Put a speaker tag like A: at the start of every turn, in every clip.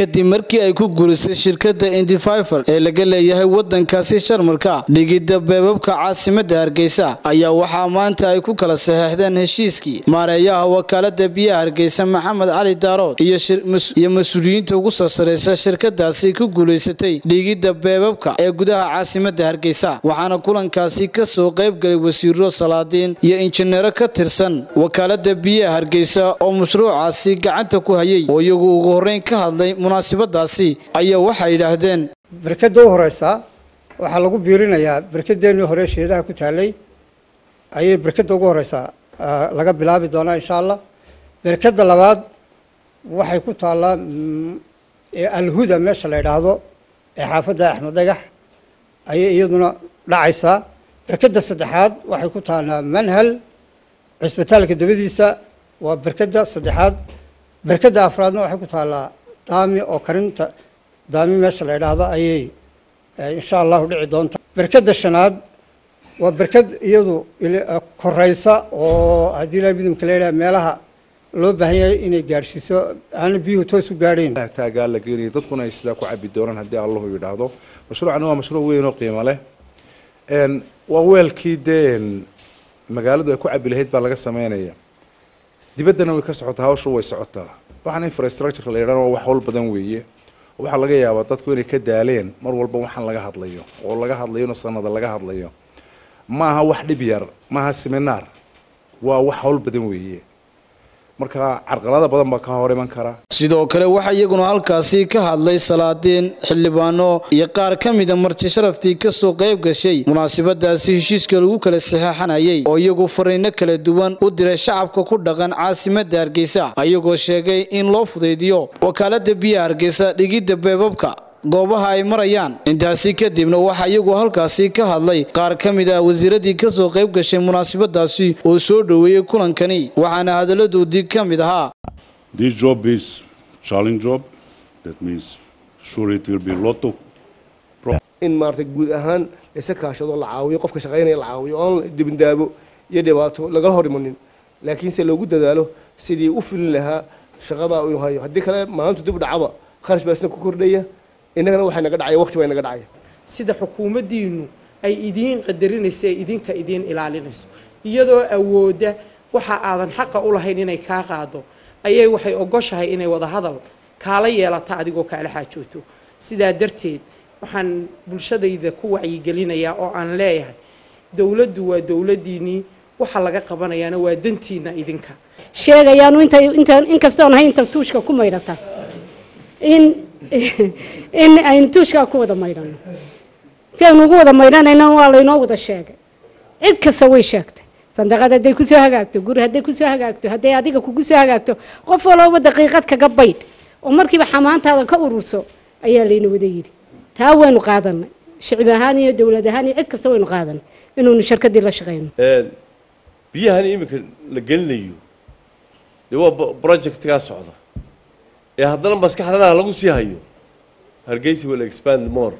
A: kadib markii ay ku guurisay shirkadda indififer ee laga leeyahay wadankaasi sharmarka dhigidda beebabka caasimada hargeysa ayaa waxaa maanta ay ku kala saxeexdeen heshiiskii maareeyaha wakaalada biyaha hargeysa maxamed cali daarood iyo mas-uuliyiinta ugu soo sareysa shirkadaasi ku guulaysatay dhigidda beebabka ee gudaha caasimada hargeysa waxaana kulankaasi kasoo qaybgalay wasiiro salaadiin iyo injineero ka tirsan wakaalada biyaha hargeysa oo mashruucaasi gacanta ku hayay oo iyagu ugu horreyn ka hadlay munaasabadaasi ayaa waxay yidhaahdeen
B: berkadda u horeysaa waxaa lagu biirinayaa berkadeennii hore sheedaha ku taalay ayay berkadda ugu horeysaa laga bilaabi doonaa insha allah berkadda labaad waxay ku taallaa alhuda meesha la yidhaahdo ee xaafadda axmed dhagax ayay iyaduna dhacaysaa berkadda saddexaad waxay ku taallaa manhal cisbitaalka dabadiisa waa berkadda saddexaad berkadda afraadna waxay ku taallaa daami oo karinta daami meesha la yidhaahdo ayay insha allahu dhici doonta berkadda shanaad waa berkad iyadu koreysa oo haddii ilaa midamka la yidhaha meelaha loo baahan yahay inay gaadhsiiso aana biyuhu toos u gaadhayn
C: taagaa la geenaya dadkuna ay sidaa ku cabi doonaan haddii allahu yidhaahdo mashruucani waa mashruuc weyn oo qiimo leh waa weelkii dee magaaladu ay ku cabi lahayd baa laga sameynaya dibaddana way ka socotaa hawshu way socotaa waxaan infrastructureka la yidhahdo waa wax hawl badan weeye waxaa laga yaabaa dadku inay ka daaleen mar walba waxaan laga hadlayo oo laga hadlayona sanada laga hadlayo maaha wax dhib yar maaha seminaar waa wax hawl badan weeye marka carqalada badan baa ka hor iman kara
A: sidoo kale waxaa iyaguna halkaasi ka hadlay salaadiin xildhibaano iyo qaar ka mida marti sharaftii kasoo qayb gashay munaasabadaasi heshiiska lagu kala saxeexanayay oo iyagu fariino kala duwan u diray shacabka ku dhaqan caasimada hargeysa ayagoo sheegay in loo fudaydiyo wakaalada biyaha hargeysa dhigidda beebabka goobaha ay marayaan intaasi kadibna waxaa iyagu halkaasi ka hadlay qaar ka mid ah wasiiradii kasoo qayb gashay munaasabadaasi oo soo dhoweeyey kulankani waxaana hadalladoodii ka mid ahaa
D: This job is challenge job. That means sure it will be lot of
E: in maaragtay guud ahaan laysa kaashado la caawiyo qofka shaqaynaya la caawiyo oon dibindaabo iyo dhibaato lagala hor imanin laakiinse loogu dadaalo sidii u filin lahaa shaqada inuu hayo haddii kale maalintu dib dhacaba kharash baa isna ku kordhaya innagana waxay naga dhacaya waqti baa naga dhacaya
F: sida xukuumaddiinu ay idiin qadarinayso ee idinka idiin ilaalinayso iyadoo awoodda waxa aadan xaqa u lahayn inay kaa qaado ayay waxay ogoshahay inay wada hadal kaala yeelata adigoo kaala xaajooto sidaa darteed waxaan bulshadayda ku wacyigelinayaa oo aan leeyahay dowladdu waa dowladdiinnii waxa laga qabanayaana waa dantiina idinka
G: sheegayaanu inta inta inkastoon ahay inta tuushka ku maydhata in in aynu tuushkaa ku wada maydhano si aynu ugu wada maydhanayna waa laynoo wada sheegay cid kasta way sheegtay sandaqad hadday kusoo hagaagto guri hadday kusoo hagaagto hadday adiga kugu soo hagaagto qof walooba daqiiqad kaga baydh oo markiiba xamaantaada ka ururso ayaa layna wada yidhi taa waynu qaadanay shicib ahaan iyo dowlad ahaan iyo cid kasta waynu qaadanay inuunu shirkadii la shaqayno
H: biyahan iminka la gelinayo dee waa projectkaa socda ee haddana maskaxdana lagu sii hayo hargeysa will expand more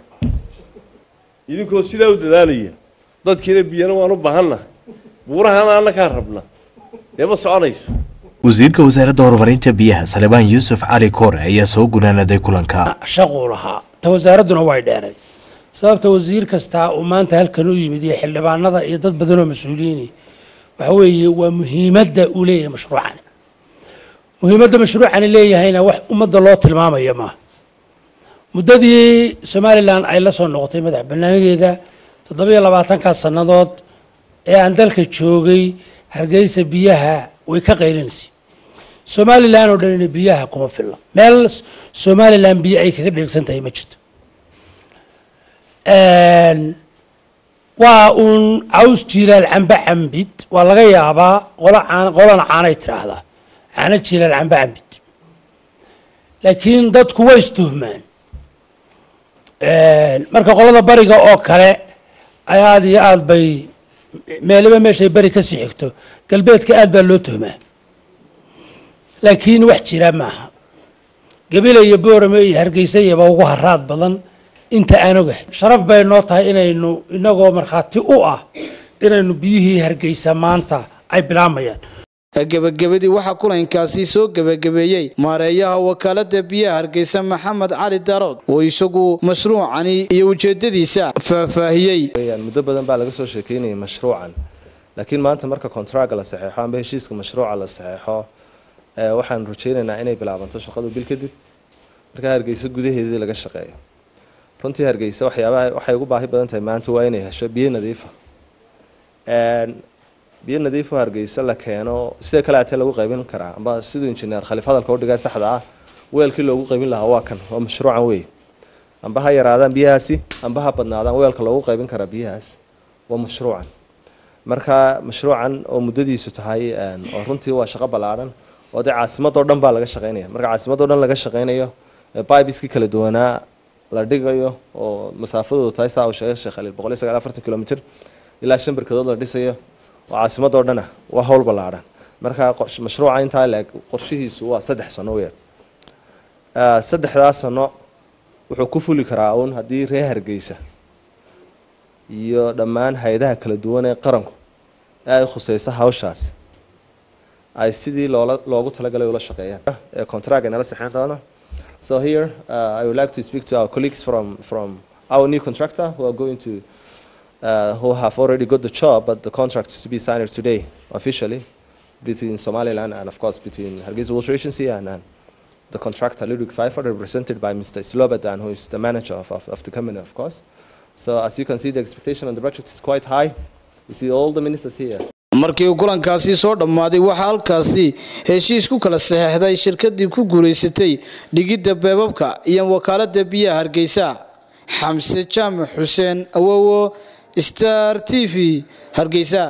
H: idinkoo sidaa u dadaalaya dadkiina biyana waan u baahannahay buurahana annakaa rabna dee ma soconayso
I: wasiirka wasaaradda horumarinta biyaha salebaan yuusuf cali koore ayaa soo gunaanaday kulanka
J: shaquu lahaa ta wasaaradduna way dheeray sababta wasiir kastaa uu maanta halkan u yimid iyo xildhibaanada iyo dad badanoo mas-uuliyiini waxa weeye waa muhiimadda uu leeyahay mashruucani muhiimadda mashruucani leeyahayna wax ummadda loo tilmaamaya maaha muddadii somalilan ay la soo noqotay madax bannaanadeeda toddobiyo labaatankaa sannadood ee aan dalka joogay hargeysa biyaha way ka qaylinaysa somalilan oo dhanina biyaha kuma filla meel somalilan biyo ay kaga dheegsan tahay ma jirto waa uun caws jiilaal cambe cambid waa laga yaabaa qola caan qolana caanay tidhaahdaa caano jiilaal cambe cambid laakiin dadku way istuhmaan marka qolada bariga oo kale aada iyo aada bay meeliba meeshay beri kasii xigto galbeedka aada baa loo tuhmaa laakiin wax jira maaha gabile iyo boorame iyo hargeysa iyaba ugu haraad badan inta aan ogahay sharaf bay noo tahay inaynu inagoo markhaati u ah inaynu biyihii hargeysa maanta ay bilaamayaan
A: gebagabadii waxaa kulankaasi soo gebagabeeyey maareeyaha wakaalada biyaha hargeysa maxamed cali darood oo isagu mashruucani iyo ujeedadiisa faahfaahiyey
K: muddo badan baa laga soo sheekeynayay mashruucan laakiin maanta marka contraga la saxeexo amba heshiiska mashruuca la saxeexo waxaan rajeynaynaa inay bilaabanto shaqadu bil kadib markaa hargeysa gudaheedii laga shaqeeyo runtii hargeysa waxyaabaha waxay ugu baahi badan tahay maanta waa inay hesho biyo nadiifa biyo nadiifo hargeysa la keeno sida kale atee lagu qaybin karaa amba siduu injineer khaliif hadalka udhigaa saxda ah weelkii loogu qaybin lahaa waa kan waa mashruucan wey amba ha yaraadaan biyahaasi amba ha badnaadaan weelka loogu qaybin karaa biyahaas waa mashruucan marka mashruucan oo muddadiisu tahay oo runtii waa shaqo ballaadhan oo dee caasimadoo dhan baa laga shaqeynaya marka caasimadoo dhan laga shaqeynayo bibiskii kala duwanaa la dhigayo oo masaafadoodu tahay saa uu sheegay sheekh khaliil boqol iyo sagaal afartan kilomitr ilaa shan barkadood la dhisayo oo caasimadoo dhan ah waa howl ballaadhan marka mashruuca intaa leeg qorshihiisu waa saddex sano weer saddexdaas sano wuxuu ku fuli karaa uun haddii reer hargeysa iyo dhammaan hay-adaha kala duwan ee qaranku ee ay khuseyso hawshaasi ay sidii loola loogu talagalay ula shaqeeyaan ee contract inala saxeyn doono so here uh, I would like to speak to our colleagues from from our new contractor who are going to uh, who have already got the job, but the contract is to be signed today officially between Somaliland and, of course, between Hargeisa Water Agency and, and the contractor Ludwig Pfeiffer, represented by Mr. Slobodan, who is the manager of, of, of the company, of course. So, as you can see, the expectation on the project is quite high. You see all the ministers here.
A: markii uu kulankaasi soo dhammaaday waxaa halkaasi heshiis ku kala saxeexday shirkadii ku guulaysatay dhigidda beebabka iyo wakaalada biyaha hargeysa xamse jaamac xuseen awowo star t v hargeysa